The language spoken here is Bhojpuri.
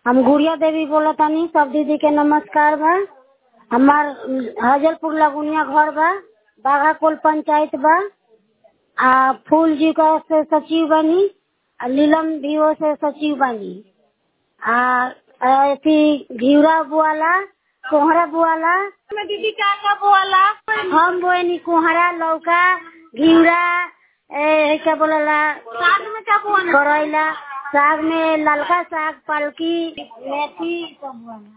हम गुड़िया देवी बोलत तानी सब दीदी के नमस्कार बा हमार हजलपुर लगुनिया घर बा बाघाकोल पंचायत बा आ फूल जी का से सचिव बनी आ नीलम भी वो से सचिव बनी आ अथी घिउरा बुआला कोहरा बुआला में दीदी का का बोला हम बोएनी कोहरा लौका घिउरा ए, क्या बोलला साथ में का बोला करैला साग में ललका साग पालकी मेथी सब बुआला